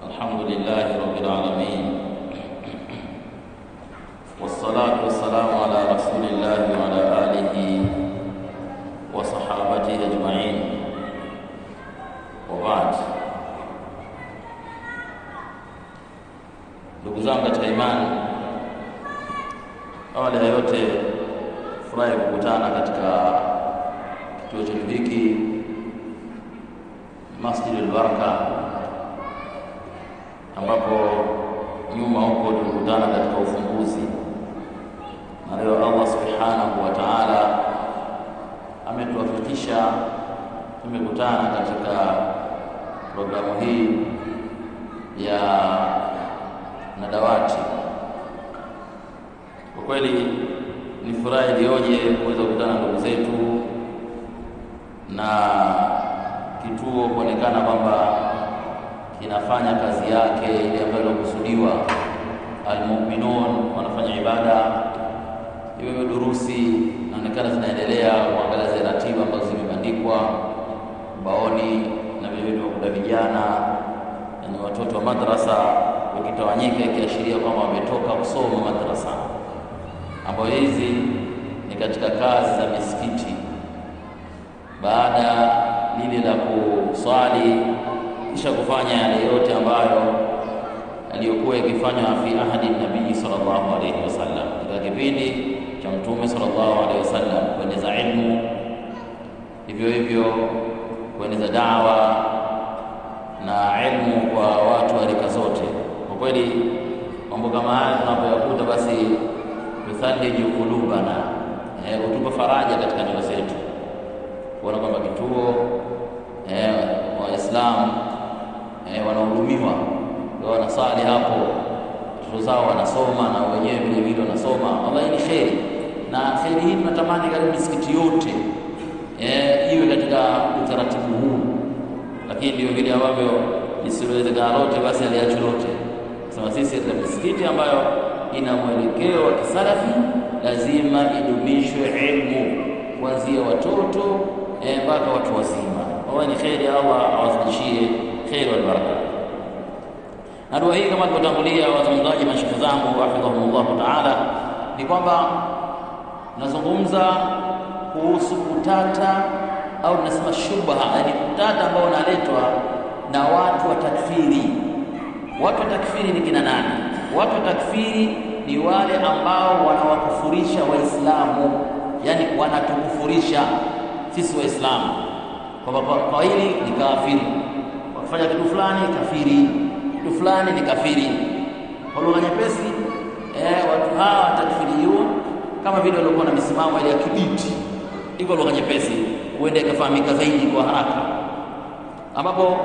الحمد لله رب العالمين والصلاة والسلام على رسول الله وعلى آله وصحابته أجمعين وبعد ndugu zangu katika imani awali ya yote furahi kukutana katika kituo chetu hiki Masjid al-Baraka ambapo nyuma huko tulikutana katika ufunguzi, na leo Allah subhanahu wa ta'ala ametuwafikisha tumekutana katika programu hii ya nadawati. Kwa kweli ni furaha iliyoje kuweza kukutana ndugu zetu na kituo kuonekana kwamba kinafanya kazi yake ile ambayo ilikusudiwa. Almu'minun wanafanya ibada, hivyo durusi inaonekana zinaendelea, kuangalia zile ratiba ambazo zimebandikwa ubaoni na vile vile kuda vijana yani watoto wa madrasa wakitawanyika, ikiashiria kwamba wametoka kusoma madrasa, ambayo hizi ni katika kazi za misikiti baada lile la kuswali kisha kufanya yale yote ambayo aliyokuwa ikifanywa fi ahadi nabii sallallahu alaihi wasallam, katika kipindi cha mtume sallallahu alaihi wasallam, kueneza ilmu, hivyo hivyo kueneza dawa na ilmu kwa watu wa rika zote. Kwa kweli mambo kama haya tunapoyakuta, basi tuthaliju kulubana, eh, kutupa faraja katika nyoyo zetu, kuona kwamba kituo eh, Waislamu eh, wanahudumiwa wanasali hapo, watoto zao wanasoma na wenyewe vile vile wanasoma. Wallahi ni kheri, na kheri hii tunatamani karibu misikiti yote eh, iwe katika utaratibu huu, lakini ndio vile ambavyo lisilowezekana lote basi aliacho lote. Sema sisi katika misikiti ambayo ina mwelekeo wa kisalafi lazima idumishwe ilmu kuanzia watoto mpaka eh, watu wazima. Wallahi ni kheri, Allah awazidishie kheri wal baraka. Na dua hii kama tulivyotangulia wazungumzaji mashekhe zangu hafidhahumullahu taala, ni kwamba nazungumza kuhusu utata au tunasema shubha, yani utata ambao unaletwa na watu wa takfiri. Watu wa takfiri ni kina nani? Watu wa takfiri ni wale ambao wanawakufurisha Waislamu, yani wanatukufurisha sisi Waislamu kwamba kwa hili ni kafiri, wakifanya kitu fulani kafiri kitu fulani ni kafiri. Kwa lugha nyepesi, eh, watu hawa takfiriyun kama vile walikuwa na misimamo ile ya kibiti, iko lugha nyepesi, huenda ikafahamika zaidi kwa haraka, ambapo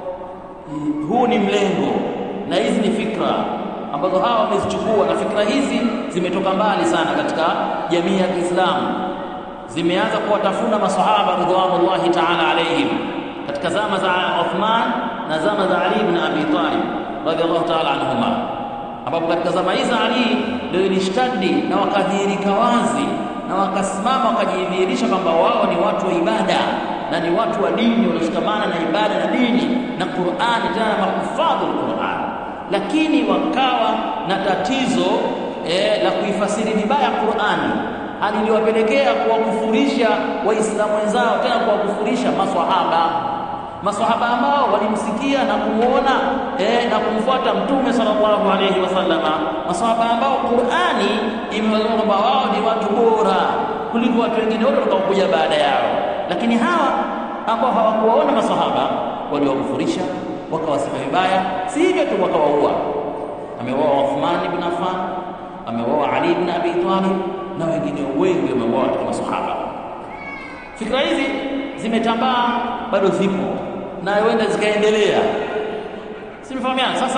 huu ni mlengo na hizi ni fikra ambazo hawa wamezichukua, na fikra hizi zimetoka mbali sana katika jamii ya Kiislamu, zimeanza kuwatafuna masahaba ridwanullahi ta'ala alaihim katika zama za Uthman na zama za Ali ibn Abi Talib radhiallahu ta'ala anhuma, ambapo katika zama hizi Ali ndio ilishtadi na wakadhihirika wazi na wakasimama wakajidhihirisha kwamba wao ni watu wa ibada na ni watu wa dini walioshikamana na ibada na dini na Qur'ani, tena na mahufadhu Qur'an, lakini wakawa na tatizo eh, la kuifasiri vibaya Qur'ani hali iliyowapelekea kuwakufurisha Waislamu wenzao, tena kuwakufurisha maswahaba maswahaba ambao walimsikia na kumuona eh, na kumfuata mtume sallallahu alaihi wasallama, maswahaba ambao Qur'ani imewasema kwamba wao ni watu bora kuliko watu wengine wote watakaokuja baada yao. Lakini hawa ambao hawakuwaona maswahaba waliwakufurisha, wakawasema vibaya, si hivyo tu, wakawaua. Ameuawa Uthman ibn Affan, ameuawa Ali ibn Abi Talib na wengine wengi wameuawa katika maswahaba. Fikra hizi zimetambaa, bado zipo na huenda zikaendelea, simefahamiana. Sasa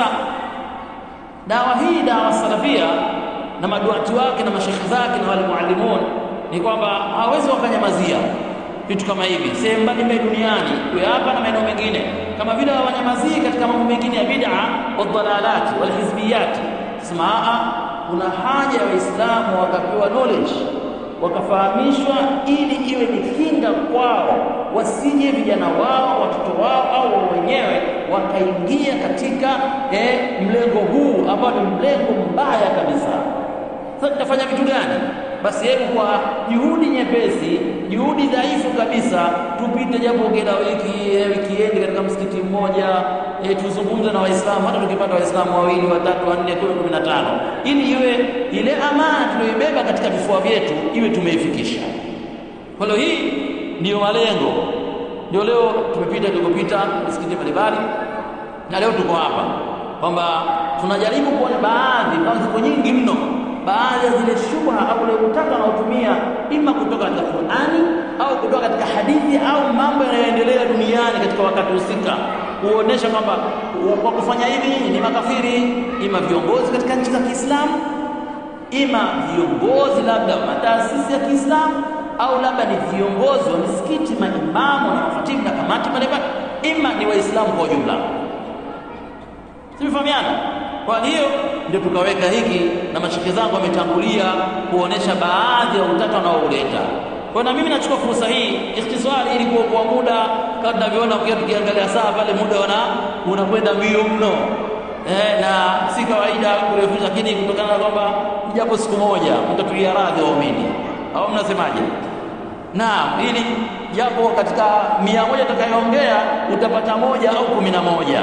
dawa hii, dawa salafia na maduati wake na mashekhe zake na wale muallimun, ni kwamba hawezi wakanyamazia vitu kama hivi sehemu mbalimbali duniani, iwe hapa na maeneo mengine, kama vile hawanyamazii katika mambo mengine ya bid'a wadhalalati walhizbiyati. Sema kuna haja ya Waislamu wakapewa knowledge wakafahamishwa ili iwe ni kinga kwao, wasije vijana wao, watoto wao au wenyewe wakaingia katika eh, mlengo huu ambao ni mlengo mbaya kabisa. Sasa tutafanya vitu gani? Basi hebu kwa juhudi nyepesi, juhudi dhaifu kabisa, tupite japo kila wiki eh, wikiendi katika msikiti mmoja eh, tuzungumze na Waislamu, hata tukipata Waislamu wawili, watatu, wanne, kumi, kumi na tano, ili iwe ile amana tuliyoibeba katika vifua vyetu iwe tumeifikisha. Kwa hiyo hii ndiyo malengo, ndio leo tumepita tulikopita misikiti mbalimbali, na leo tuko hapa kwamba tunajaribu kuona baadhi, kama ziko nyingi mno baadhi ya zile shubha au ule utaka unaotumia ima kutoka katika Qur'ani au kutoka katika hadithi au mambo yanayoendelea duniani katika wakati husika, kuonesha kwamba kwa kufanya hivi ni makafiri, ima viongozi katika nchi za Kiislamu, ima viongozi labda wa mataasisi ya Kiislamu, au labda ni viongozi wa misikiti, maimamu na makhatibu na kamati mbalimbali, ima ni Waislamu kwa ujumla. Tumefahamiana? Kwa hiyo ndio tukaweka hiki, na mashike zangu wametangulia kuonesha baadhi ya utata wanaouleta. Kwa na mimi nachukua fursa hii ikhtisari, ili kuokoa muda, kama tunavyoona ukia tukiangalia saa pale, muda wana unakwenda mbio mno eh, na si kawaida kurefusha, lakini kutokana na kwamba japo siku moja mtatulia radhi waumini, au mnasemaje? Naam, ili japo katika mia moja tutakayoongea utapata moja au kumi na moja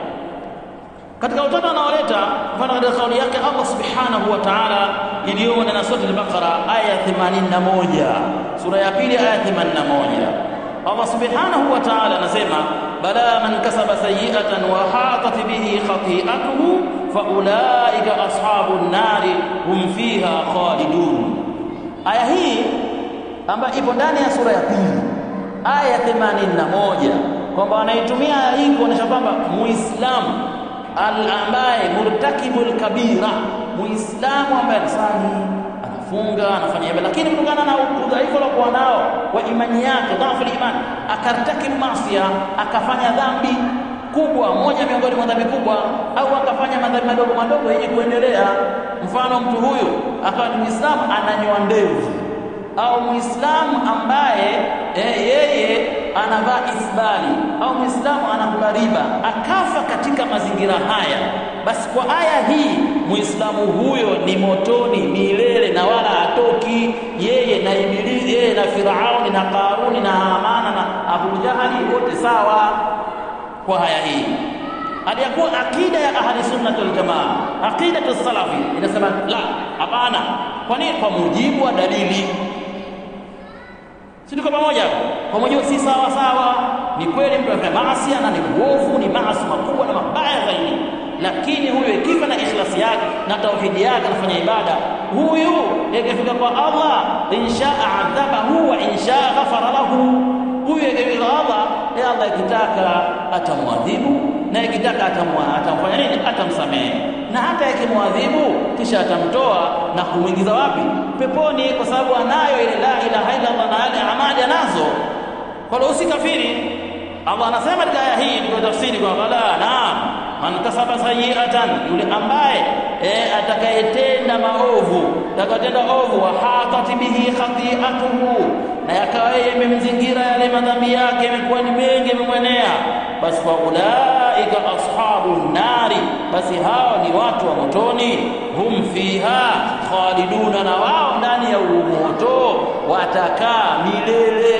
katika utata anaoleta mfano katika kauli yake Allah subhanahu wa ta'ala iliyomo ndani ya sura al-Baqara aya 81 sura ya pili aya 81 Allah subhanahu wa ta'ala anasema bala man kasaba sayi'atan wa hatat bihi khati'atuhu fa ulaika ashabun nari hum fiha khalidun aya hii ambayo ipo ndani ya sura ya pili aya 81 kwamba anaitumia aya hii kuonesha kwamba muislamu ambaye murtakibul kabira, muislamu ambaye anasali anafunga anafanya ibada, lakini kutokana na udhaifu aliokuwa nao wa imani yake, dhaifu imani, akartakibu masia, akafanya dhambi kubwa, moja miongoni mwa dhambi kubwa, au akafanya madhambi madogo madogo yenye kuendelea. Mfano, mtu huyu akawa ni muislamu ananyoa ndevu, au muislamu ambaye eh, yeye anavaa isbali au muislamu anakula riba akafa katika mazingira haya, basi kwa aya hii muislamu huyo ni motoni milele na wala hatoki. Yeye na Ibilisi, yeye na Firauni na Karuni na Hamana na Abu Jahali wote sawa kwa aya hii. Aliyakuwa akida ya ahli sunnah wal jamaa, aqidatu salafi inasema la, hapana. Kwa nini? Kwa mujibu wa dalili si tuko pamoja? Kwa mujibu si sawa sawa. Ni kweli mtu anafanya maasi na ni uovu, ni maasi makubwa na mabaya zaidi, lakini huyu ikifa na ikhlasi yake na tauhidi yake anafanya ibada, huyu ikifika kwa Allah, inshaa adhabahu wa inshaa ghafara lahu. Huyu ikifika Allah, ya Allah ikitaka atamwadhibu na ikitaka atamfanya nini? Atamsamehe, na hata ikimwadhibu kisha atamtoa na kumwingiza wapi? Peponi, kwa sababu anayo ile la ilaha illa Allah na yale amali anazo. Kwa hiyo usikafiri. Allah anasema katika aya hii ndio tafsiri kwa bala, naam, man kasaba sayiatan, yule ambaye e, atakayetenda maovu, atakayetenda ovu, wa hatat bihi khati'atuhu, na yakawa yeye imemzingira yale madhambi yake, yamekuwa ni mengi, yamemwenea basi fa ulaika ashabun nari, basi hao ni watu wa motoni. Hum fiha khaliduna, na wao ndani ya moto watakaa milele.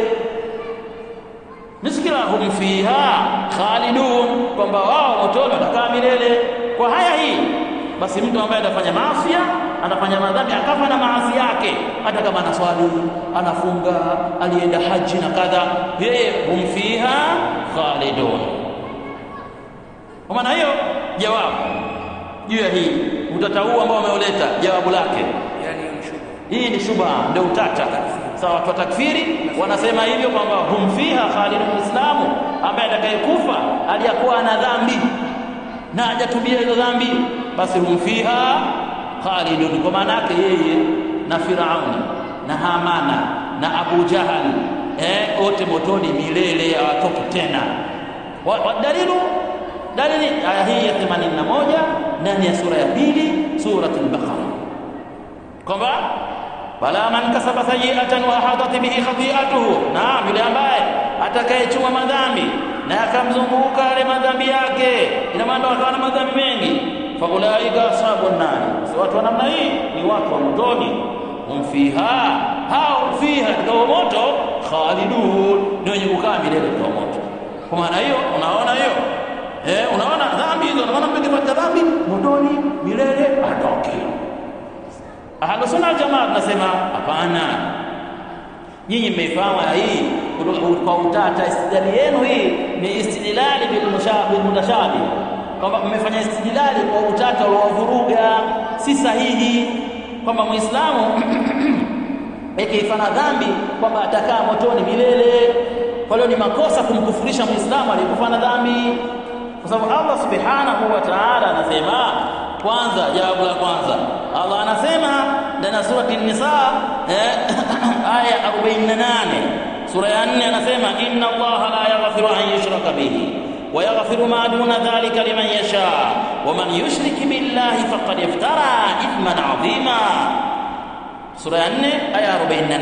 Misikila hum fiha khalidun, kwamba wao motoni watakaa milele. Kwa haya hii basi, mtu ambaye atafanya maasi anafanya madhambi akafa na maasi yake, hata kama anaswali anafunga, alienda haji na kadha, yeye hum fiha khalidun. Kwa maana hiyo, jawabu juu ya hii utata huu ambao wameuleta, jawabu lake hii ni shubha, ndio utata. Sawa, watu wa takfiri wanasema hivyo kwamba hum fiha khalidun, muislamu ambaye atakayekufa aliyakuwa ana dhambi na hajatubia hizo dhambi, basi hum fiha khalidun, kwa maana yake yeye na Firauni na Hamana na Abu Jahali eh, wote motoni milele, hawatoki tena. Wadalilu dalili aya hii ya 81 ndani ya sura ya pili Suratul Baqara, kwamba bala man kasaba sayi'atan wa ahadat bihi khati'atuhu naam yule ambaye atakayechuma madhambi na akamzunguka yale madhambi yake ina maana akawa na madhambi mengi fa ulaika ashabun nar si watu wa namna hii ni watu wa motoni hum fiha hao fiha katika moto khalidun ni wenye kukaa milele kwa moto kwa maana hiyo unaona hiyo eh unaona dhambi hizo unaona mtu akifanya dhambi motoni milele atoki Ahlus Sunna Jamaa tunasema hapana. Nyinyi mmeifahamu hii kwa utata. Istidlali yenu hii ni istidlali bil mushabih mutashabih, kwamba mmefanya istidlali kwa utata uliovuruga, si sahihi, kwamba Muislamu ikifanya dhambi kwamba atakaa motoni milele. Kwa hiyo ni makosa kumkufurisha Muislamu aliyekufanya dhambi, kwa sababu Allah subhanahu wa ta'ala anasema kwanza jawabu la kwanza Allah anasema ndani ya surati Nisa eh, aya 48 sura ya 4 anasema inna Allah la yaghfiru an yushraka bihi wa yaghfiru ma duna dhalika liman yasha wa man yushrik billahi faqad iftara ithman adhima sura ya 4 aya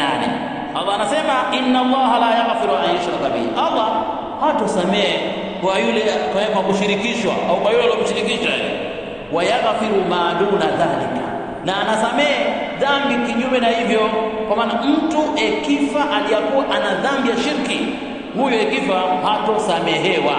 48 Allah anasema inna Allah la yaghfiru an yushraka bihi Allah hatosamehe kwa yule kwa kushirikishwa au kwa yule aliyomshirikisha wayaghfiru ma duna dhalika, na anasamehe dhambi kinyume na hivyo. Kwa maana mtu ekifa aliyakuwa ana dhambi ya shirki, huyo ekifa hatosamehewa.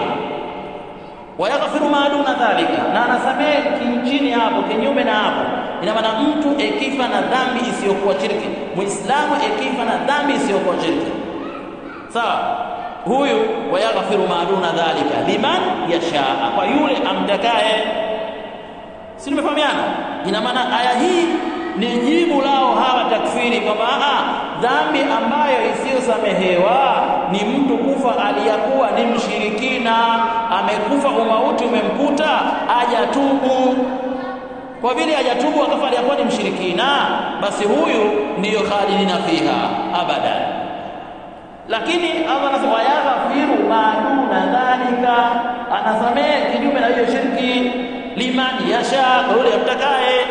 Wayaghfiru ma duna dhalika, na anasamehe chini hapo, kinyume na hapo. Ina maana mtu ekifa na dhambi isiyokuwa shirki, muislamu ekifa na dhambi isiyokuwa shirki, sawa huyu wayaghfiru ma duna dhalika liman yashaa, kwa yule amtakaye si tumefahamiana? Ina maana aya hii ni jibu lao hawa takfiri kwamba dhambi ambayo isiyosamehewa ni mtu kufa aliyakuwa ni mshirikina, amekufa umauti umemkuta, hajatubu. Kwa vile hajatubu akafa aliyakuwa ni mshirikina, basi huyu ndiyo khalidina fiha abadan. Lakini Allah anasema wayaghfiru ma duna dhalika, anasamehe kinyume na hiyo shirki liman yasha, kwa yule amtakaye.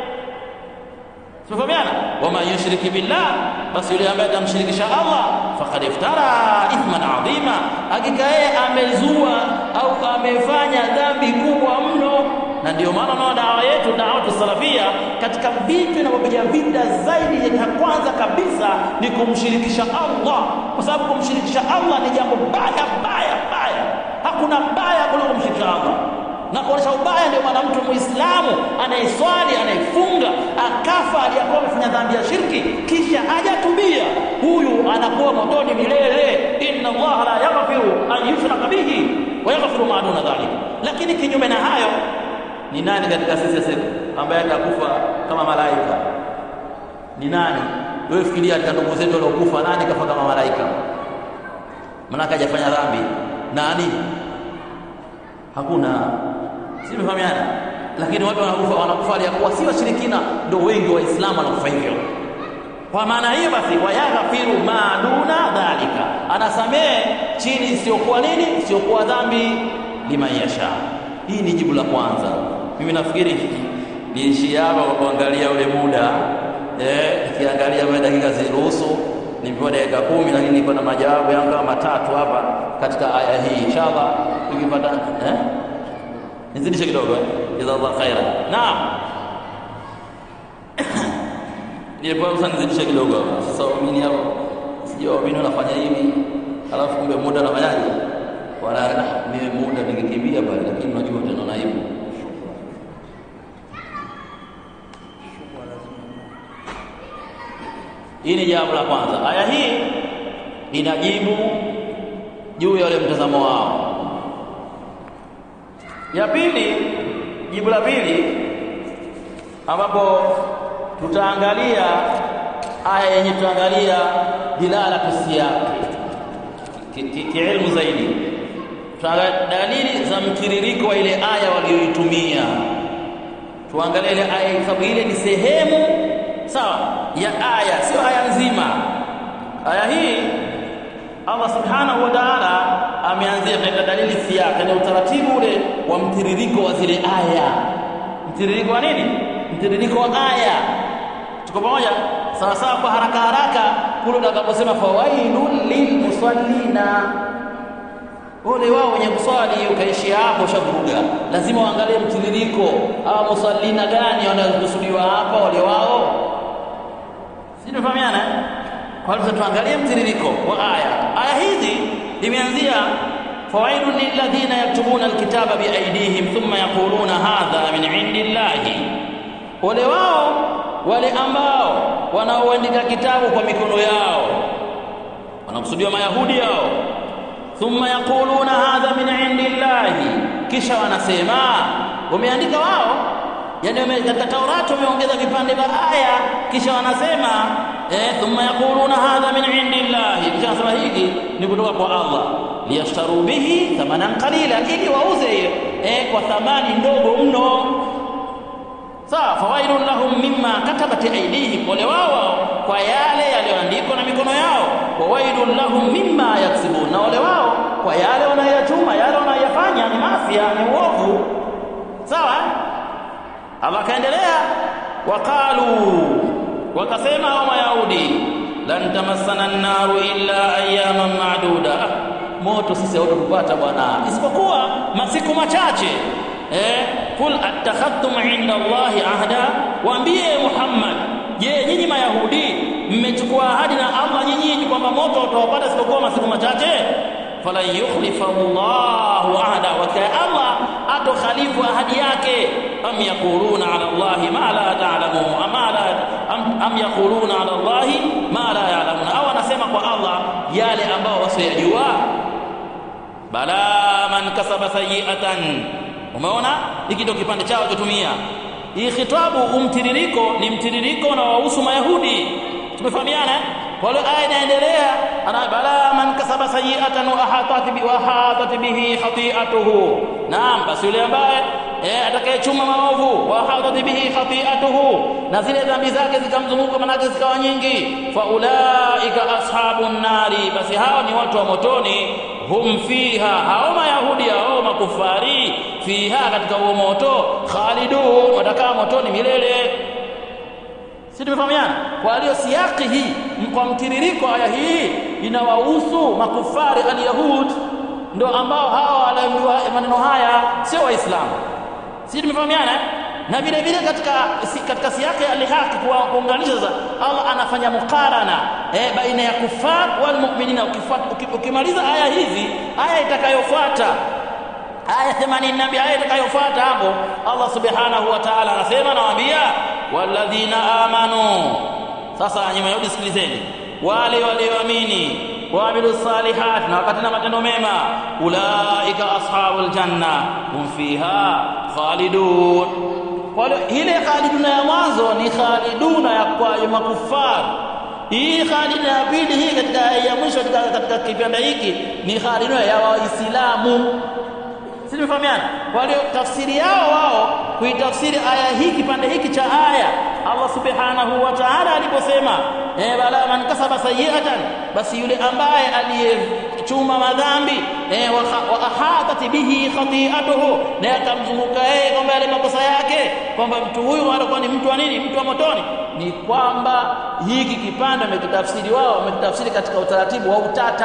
Tumefahamiana? waman yushriki billah, basi yule ambaye atamshirikisha Allah faqad iftara ithman adhima, hakika yeye amezua au amefanya dhambi kubwa mno. Na ndio maana naona dawa yetu dawatu salafia, katika vitu inavyopiga vita zaidi ya kwanza kabisa ni kumshirikisha Allah, kwa sababu kumshirikisha Allah ni jambo baya baya baya. Hakuna baya kuliko kumshirikisha Allah na kuonesha ubaya. Ndio maana mtu Muislamu anayeswali anayefunga akafa aliyakuwa amefanya dhambi ya shirki kisha hajatubia, huyu anakuwa motoni milele. inna Allah la yaghfiru an yushraka bihi wa yaghfiru ma duna dhalik. Lakini kinyume na hayo, ni nani katika sisi sasa ambaye atakufa kama malaika? Ni nani? Wewe fikiria, katika ndugu zetu waliokufa, nani kafa kama malaika? Maana hajafanya dhambi. Nani? Hakuna. Si tumefahamiana? Lakini watu wanakufa wanakufa aliyakuwa si washirikina, ndio wengi Waislamu wanakufa hivyo. Kwa maana hiyo basi, wayaghfiru ma duna dhalika, anasamehe chini isiyokuwa nini, isiyokuwa dhambi, liman yasha. Hii ni jibu la kwanza. Mimi nafikiri niishie hapa kwa kuangalia ule muda eh, nikiangalia baada dakika ziruhusu nimepewa dakika kumi, lakini niko na majawabu yangu kama matatu hapa katika aya hii. Inshallah tukipata eh nizidishe kidogo eh, jazakallahu khaira. Naam, nilipewa sana nizidishe kidogo hapa. Sasa waumini hapo, sijui waumini wanafanya hivi, alafu kumbe muda unafanyaje? Wala mimi muda ningekimbia pale, lakini unajua tena aibu. Hii ni jambo la kwanza. Aya hii inajibu juu ya ule mtazamo wao. Ya pili, jibu la pili ambapo tutaangalia aya yenye tutaangalia dilalatu siyaqi kiilmu zaidi, tutaangalia dalili za mtiririko wa ile aya walioitumia. Tuangalie ile aya, sababu ile ni sehemu sawa ya aya, sio aya nzima. Aya hii Allah subhanahu wa ta'ala ameanzia katika dalili siyaka, ni utaratibu ule wa mtiririko wa zile aya. Mtiririko wa nini? Mtiririko wa aya. tuko pamoja sawa sawa kwa haraka haraka kule utakaposema fawailun lilmusallina ole wao wenye kuswali ukaishia hapo ushavuruga lazima uangalie mtiririko hawa musallina gani wanaokusudiwa hapa wale wao si tunafahamiana kwa hiyo tuangalie mtiririko wa aya aya hizi imeanzia fawailun lilladhina yaktubuna alkitaba biaidihim thumma yaquluna hadha min indillahi ole wao wale ambao wanaoandika kitabu kwa mikono yao wanakusudiwa mayahudi yao thumma yaquluna hadha min indillahi kisha wanasema wameandika wao yani katika Taurati wameongeza vipande vya aya kisha wanasema eh thumma yaquluna hadha min indillahi kisha wanasema hiki ni kutoka kwa Allah liyashtaru bihi thamanan qalila ili wauze eh kwa thamani ndogo mno sawa fawailun lahum mimma katabat aydihim wale wao kwa yale yaliyoandikwa na mikono yao wawailun lahum mimma yaksibun na wale wao kwa yale wanayachuma yale wanayafanya ni mafia ni uovu sawa Allah kaendelea waqalu wakasema hao mayahudi lan tamassana an-naru illa ayyaman ma'duda moto sisi hautatupata bwana isipokuwa masiku machache eh kul attakhadtum inda Allahi ahda waambie Muhammad je nyinyi mayahudi mmechukua ahadi na Allah nyinyi kwamba moto utawapata isipokuwa masiku machache falan yukhlifa Allahu ahda wa Allah atokhalifu ahadi yake am yaquluna ala Allahi ma la ta'lamun ama la am, am yaquluna ala Allahi ma la ya'lamun au anasema kwa Allah yale ambao wasiyajua bala man kasaba sayi'atan umeona hiki ndio kipande chao chotumia hii khitabu umtiririko ni mtiririko na wahusu mayahudi tumefahamiana kwa hiyo aya inaendelea ana bala man kasaba sayi'atan wa ahatat bi wa ahatat bihi khati'atuhu naam basi yule ambaye eh atakayechuma maovu wa ahatat bihi khati'atuhu na zile dhambi zake zikamzunguka manake zikawa nyingi fa ulaika ashabun nari basi hao ni watu wa motoni hum fiha hao mayahudi hao makufari fiha katika huo moto khalidun watakaa motoni milele si tumefahamiana kwa hiyo siaki hii kwa mtiririko aya hii inawahusu makufari alyahud ndo ambao hawa wanaambiwa maneno haya sio waislamu si tumefahamiana na vile vile katika katika siaki ya lihaki kuunganisha sasa Allah anafanya mukarana eh, baina ya kufar wal mu'minina ukimaliza aya hizi aya itakayofuata aya 82 aya itakayofuata hapo Allah subhanahu wa ta'ala anasema nawaambia walladhina amanu sasa nyuma yodi sikilizeni wale walioamini waamilu salihat na wakatenda matendo mema ulaika ashabul janna hum fiha khalidun kwa hiyo ile khaliduna ya mwanzo ni khaliduna ya kwa makufar hii khaliduna ya pili hii katika ya mwisho katika, katika kipande hiki ni khaliduna ya waislamu si tumefahamiana kwa hiyo tafsiri yao wao kuitafsiri aya hii kipande hiki cha aya Allah subhanahu wa ta'ala aliposema eh bala man kasaba sayi'atan basi yule ambaye aliyechuma madhambi eh wa ahatat bihi khati'atuhu na akamzunguka yeye kwamba yale makosa yake kwamba mtu huyu atakuwa ni mtu wa nini mtu wa motoni ni kwamba hiki kipande wamekitafsiri wao wamekitafsiri katika utaratibu wa utata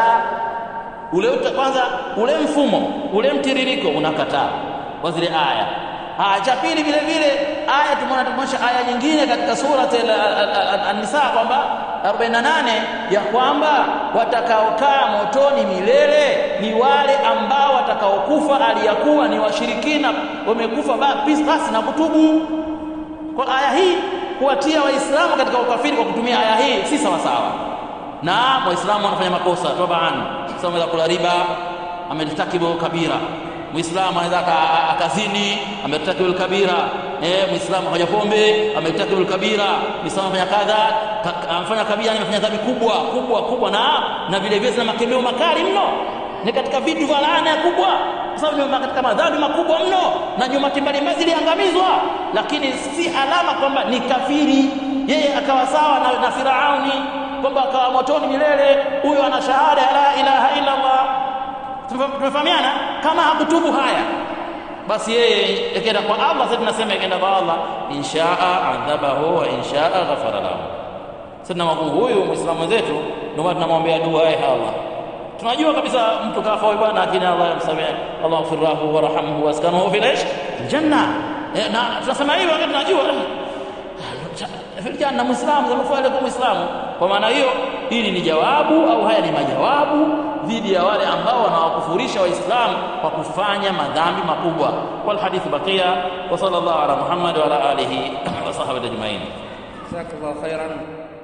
ule uta, kwanza ule mfumo ule mtiririko unakataa kwa zile aya Aya cha pili vile vile aya tumeona tumesha aya nyingine katika sura An-Nisa kwamba 48 ya kwamba watakaokaa motoni milele ni wale ambao watakaokufa aliyakuwa ni washirikina wamekufa basi na kutubu. Kwa aya hii kuwatia waislamu katika ukafiri kwa kutumia aya hii si sawa sawa. Na waislamu wanafanya makosa tabaan. Sasa unaweza kula riba, amelitakibu kabira Muislamu anaweza akazini amertakibu kabira eh Muislamu haja pombe amertakibu kabira Muislamu afanya kadha amefanya kabira amefanya dhambi kubwa kubwa kubwa na na vile vile na makemeo makali mno ni katika vitu vya laana kubwa kwa sababu ni katika madhambi makubwa mno na nyumati mbalimbali ziliangamizwa lakini si alama kwamba ni kafiri yeye akawa sawa na, na Firauni kwamba akawa motoni milele huyo ana shahada la ilaha illa Allah tumefahamiana kama hakutubu haya basi yeye ikenda kwa Allah sasa tunasema ikenda kwa Allah inshaa adhabahu wa inshaa ghafara lahu sasa huyu muislamu wenzetu ndio maana tunamwombea dua ya Allah tunajua kabisa mtu kafa huyu bwana lakini Allah yamsamehe Allah ghfirlahu warhamhu waskanahu fil ish janna na tunasema hivyo wakati tunajua fil janna muislamu zamefanya kwa muislamu kwa maana hiyo hili ni jawabu au haya ni majawabu dhidi ya wale ambao wanawakufurisha waislamu kwa kufanya madhambi makubwa wal hadithu baqiya wa sallallahu ala muhammad wa ala alihi wa sahbihi ajma'in jazakallahu khairan